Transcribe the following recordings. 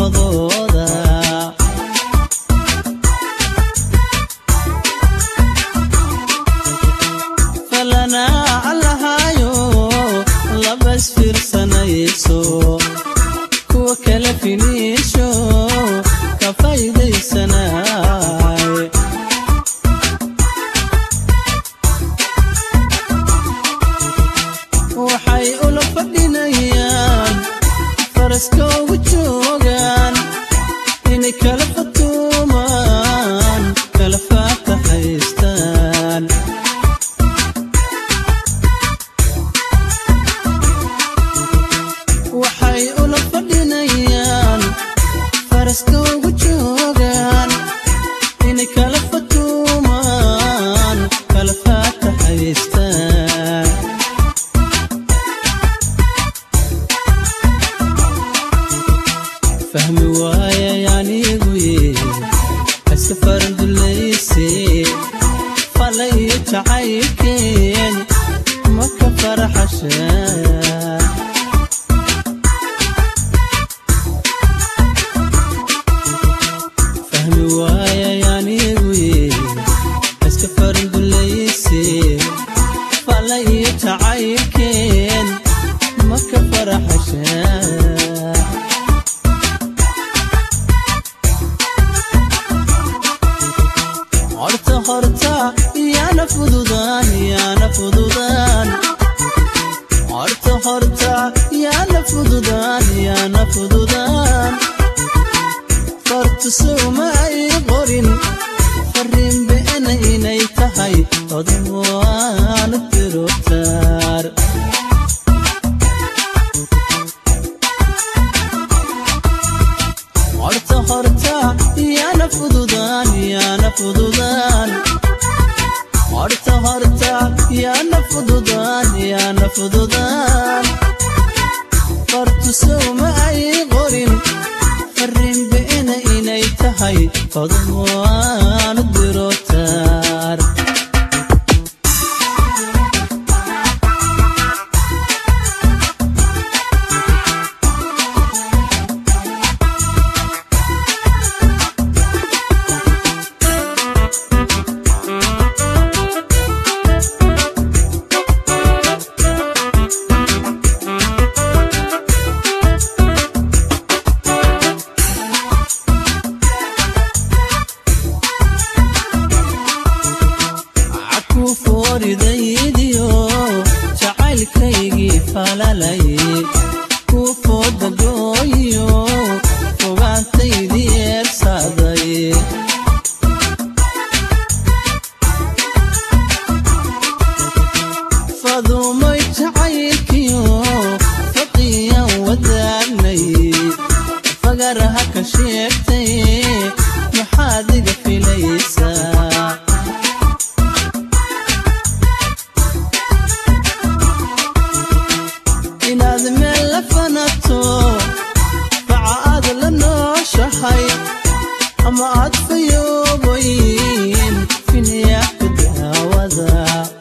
furmadooda falanaa allahaayo labas fiirsanayso kuwa kala finiisho ka faa'iidaysanay waxay ula fadhinayaan faraska ugu joogaan inay kala fatuumaan kala faatahaystaan waxay ula fadhinayaan faraska ugu joogaan inay kala fatuumaan kala faatahaystaan fahmi waayay aniguye iska farandulayse fala iyo jacaylkeen maka faraxashaa fahmi waayay aniguye iska farandulayse fala iyo jacaylkeen maka faraxashaa horta horta yaana fududaan yaana fududaan horta horta yaana fududaan yaana fududaan fartusuma ay qorin fariin beena inay tahay odwaana tirotaar horta horta yaana fududaan yaana fududaan horta horta yaana fududaan yaana fududaan fartusuma ay qorin fariin beena inay tahay odwaana dirotaar aku fooridaydiyo jacaylkaygii falalay ku foodagooyo fogaantaydii eersaaday fadumay jacaylkiyo faqiyan wadaagnay fagaraha ka sheegtay maxaad iga filaysaa inaad meel la fanato faca aad la nooshahay ama aad fayoobayn finyaaka daawada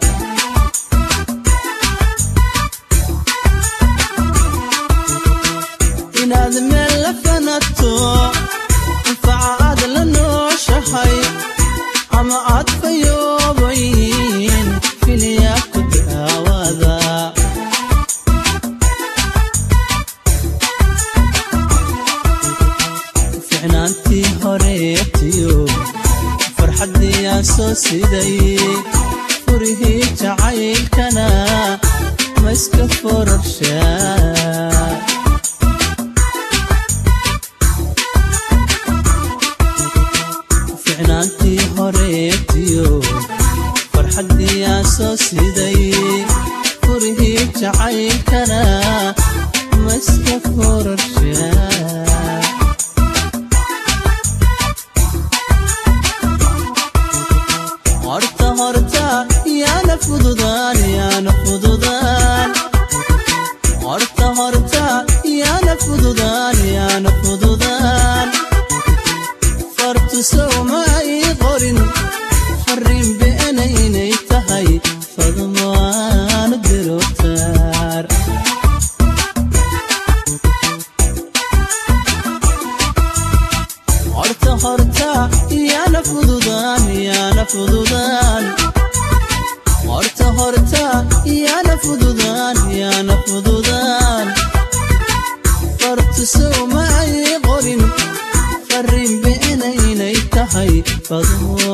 inaad meel la fanato faca aad la nooshahay ama aad fayoobayn finyaaka daawada ficnaantii horeetiyo farxaddii aan soo siday furihii jacaylkana ma iska fororshaa ficnaantii horeetiyo farxaddii aan soo siday furihii jacaylkana ma iska fororshaa horta horta yaana fududaan yaana fududaan horta horta fududaan horta horta yaana fududaan yaana fududaan fartusow ma ay qorin farrin beenaynay tahay fado